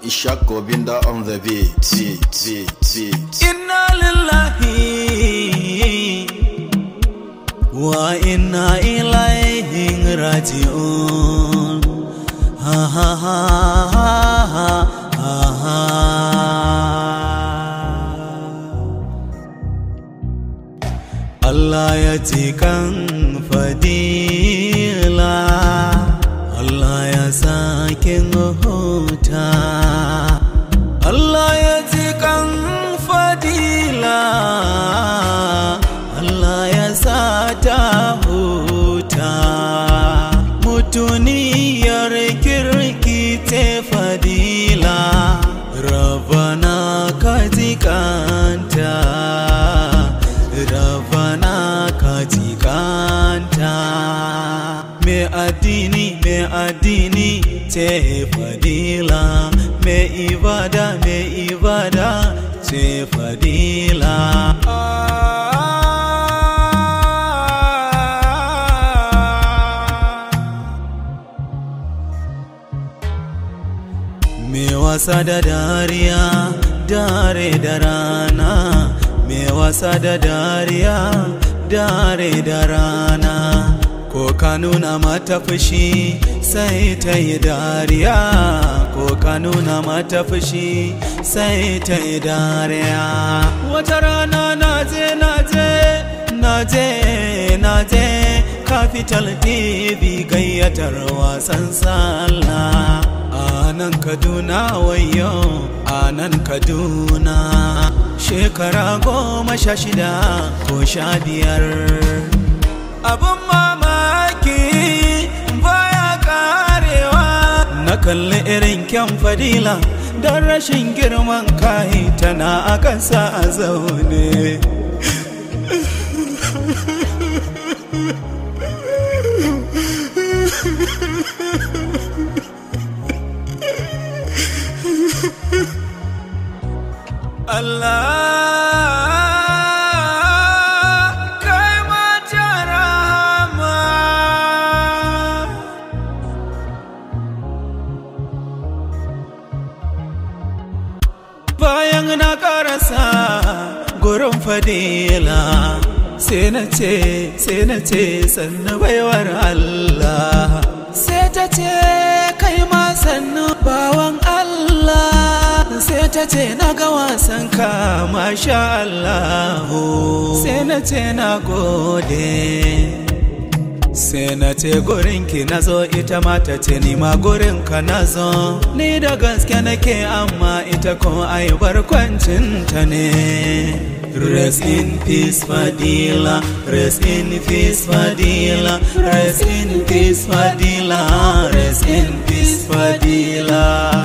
Ishak Gobinda on the beat, beat, beat, beat. inna lillahi wa inna ilaihi raji'un ha ha ha ha ha ha Allah ya ji kan fadila Allah ya sakin huta Allah ya ji kan fadila Allah ya sa ta huta mutuniyar kirki te fadila Rabana ka ji kanta Rabana ka ji kanta Me addini me addini ce fadila Me ibada me ibada ce fadila Me wasa da dariya dare da rana Me wasa da dariya dare da rana Ko ka nuna mata fushi sai ta yi dariya Ko ka nuna mata fushi sai ta yi dariya Wata rana na je na je na je na je Capital TV gayyatar wasan sallah a nan kaduna wayo a nan kaduna shekara goma sha shida ko sha biyar abin mamaki baya karewa na kalli irin kyan fadila don rashin girman kai tana a kansa a zaune Allah kai mata rahama bayan na karasa gurin fadila sai na ce sai na ce sannu baiwar Allah sai ta ce kai ma sannu bawan Allah sai ta ce na ga wasan ka masha Allah sai na ce na gode sai na ce gurinki na zo ita ma ta ce ni ma gurinka na zo ni da gaske nake amma ita ko ai barkwancinta ne Rest in peace Fadila Rest in peace Fadila Rest in peace Fadila Rest in peace Fadila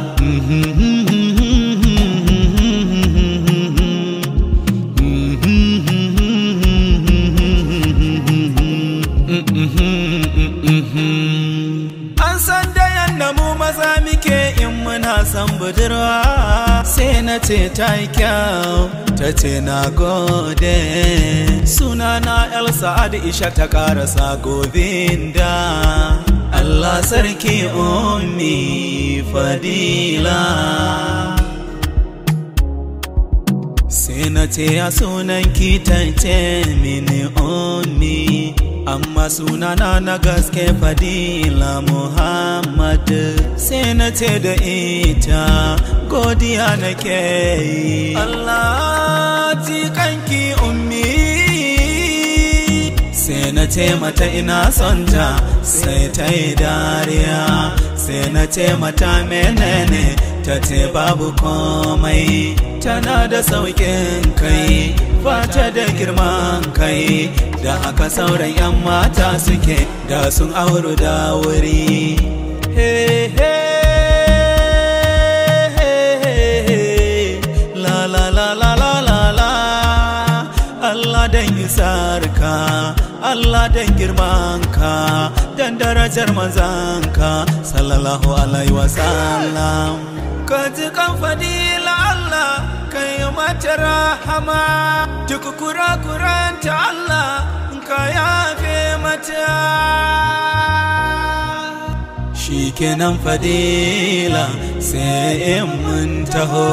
An san da yadda mu maza muke in muna san budurwa sai na ce ta yi kyau ta ce na gode sunana El Sa'ad Isha ta karasa gobinda Allah sarki ummi fadila sai na ce ya sunan ki ta ce mini ummi amma sunana na gaske fadila muhammad sai na ce da ita godiya nake yi allah ji kanki ummi sai na ce mata ina son ta sai ta yi dariya sai na ce mata menene ta ce babu komai tana da sauƙin kai fata da girman kai da haka sauran 'yan mata suke da sun auru da wuri Hey, hey, hey, hey. la la la la la la la Allah dan sarka Allah dan girmanka dan darajar manzanka sallallahu alaihi wasallam ka ji kan fadila Allah kai mata rahama duk kura-kuranta Allah ka yafe mata shi kenan fadila sai in mun taho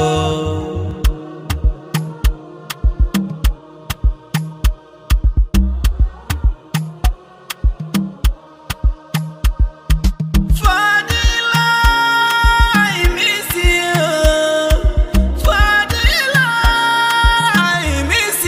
Fadila, I miss you. Fadila, I miss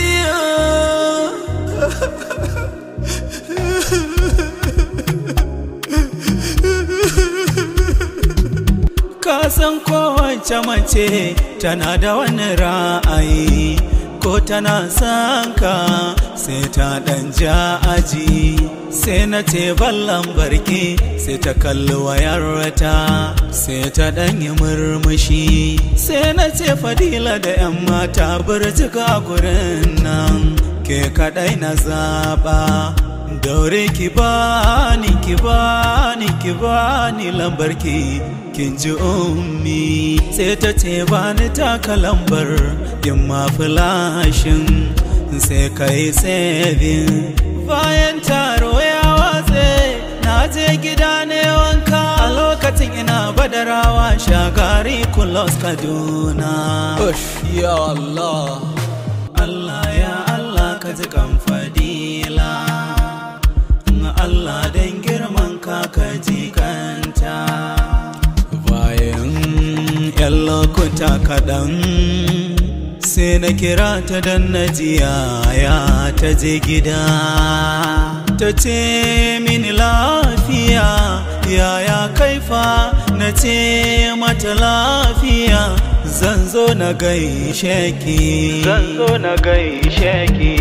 you. Ka san kowace mace tana da wani ra'ayi ko tana son ka sai ta ɗan ja aji sai na ce ballan barki sai ta kalli wayarta sai ta ɗan yi murmushi sai na ce fadila da 'yan mata birjika gurin nan ke kaɗai na zaɓa daure ki bani ki bani ki bani lambarki kin ji ummi sai ta ce bani taka lambar yin ma filashin sai kai sabin bayan taro ya watse na je gida ne wanka a lokacin ina badarawa shagari kulos kaduna ya Allah Allah ya Allah ka ji kan fadila Allah don girman ka ka ji kanta bayan yan lokuta kaɗan sai na kira ta don na ya ta je gida ta ce mini lafiya yaya kaifa na ce mata lafiya zan zo na gaishe ki zan zo na gaishe ki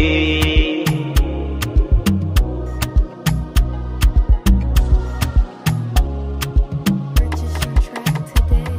Purchase your track today.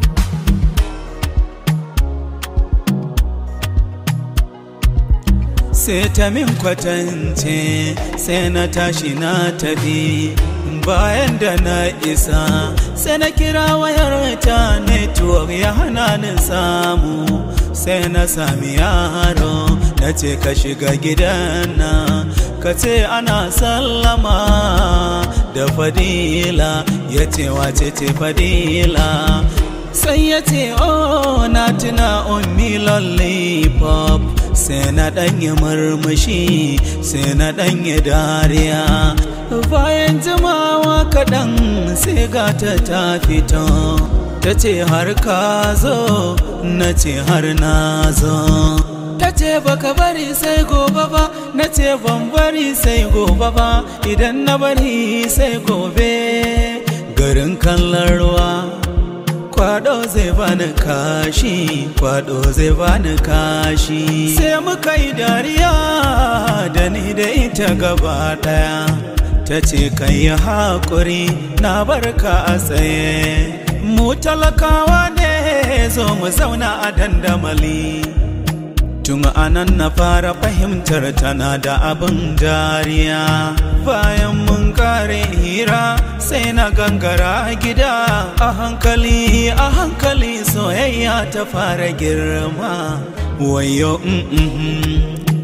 sai ta min kwatance sai na tashi na tafi bayan da na isa sai na kira wayar ta network ya hana ni samu sai na sami yaro na ce ka shiga gidan na ka ce ana sallama da fadila ya ce wace ce fadila sai ya ce oh na tuna ummi lollipop sai na ɗanye murmushi sai na ɗanye dariya bayan jimawa kaɗan sai gata ta fito ta ce har ka zo na ce har na zo ta ce baka bari sai gobe ba na ce ban bari sai gobe ba idan na bari sai gobe garin kallon ruwa kwado zai bani kashi kwado zai bani kashi sai muka yi dariya da ni da ita gaba daya ta ce kan yi haƙuri na barka a tsaye mu talakawa ne zo mu zauna a dandamali tun anan na fara fahimtar tana da abin dariya bayan mun kare hira sai na gangara gida a hankali a hankali soyayya ta fara girma wayo mm, mm, mm.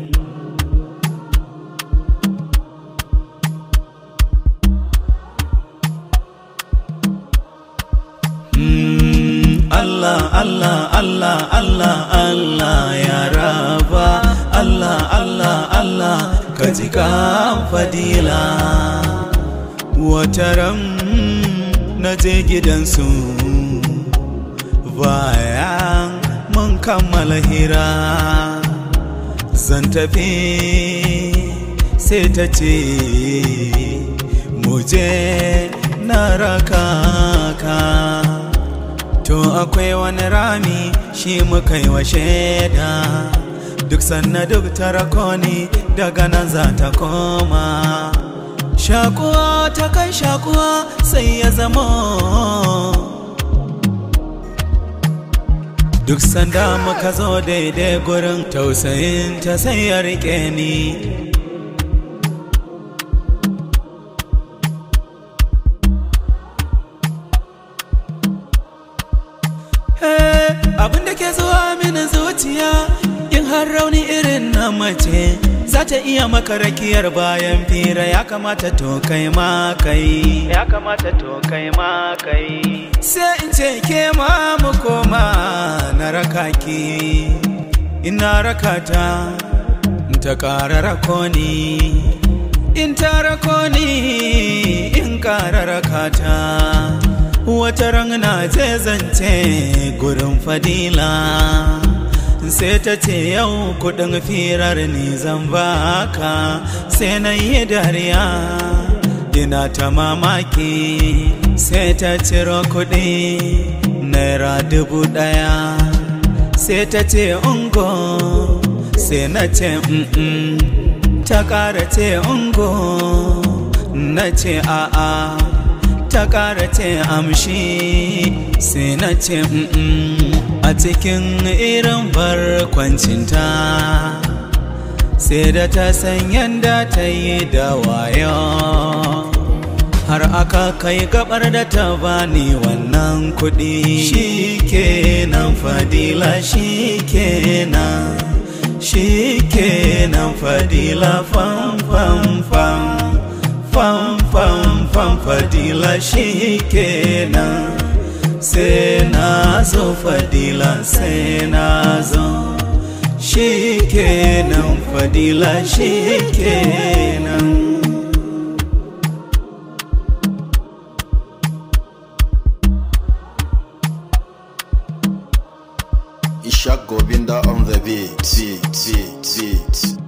Mm, Allah, Allah, Allah, Allah, Allah ya raba Allah, Allah, Allah ka ji kan fadila Wataran na je gidansu bayan mun kammala hira zan tafi sai ta ce muje na raka ka to akwai wani rami shi muka yi wa shaida duk sanna duk tarakoni daga nan za ta koma shakuwa ta kai shakuwa sai ya zama duk sanda muka zo daidai gurin tausayin ta sai ya rike ni abin da ke zuwa mini zuciya in har rauni irin na mace za ta iya maka rakiyar bayan fira ya kamata to kai ma kai ya kamata to kai ma kai sai in ce ke ma mu koma na raka ki ina raka ta ta ƙara rako ni in ta rako ni in ƙara raka ta wata ran na je zance gurin fadila sai ta ce yau kudin firar ni zan baka sai na yi dariya ina ta mamaki sai ta ciro kudi naira dubu daya sai ta ce ungo sai na ce mm ta kara ce ungo na ce a'a ta ƙara ce amshi sai na ce a cikin irin barkwancinta sai da ta san yadda ta yi da wayo har aka kai gabar da ta bani wannan kuɗi shi kenan fadila shi kenan shi kenan fadila fam fam fam fam fam fam fadila shi kenan sai na zo fadila sai na zo shi kenan fadila shi kenan Ishak Gobinda on the beat. beat, beat, beat.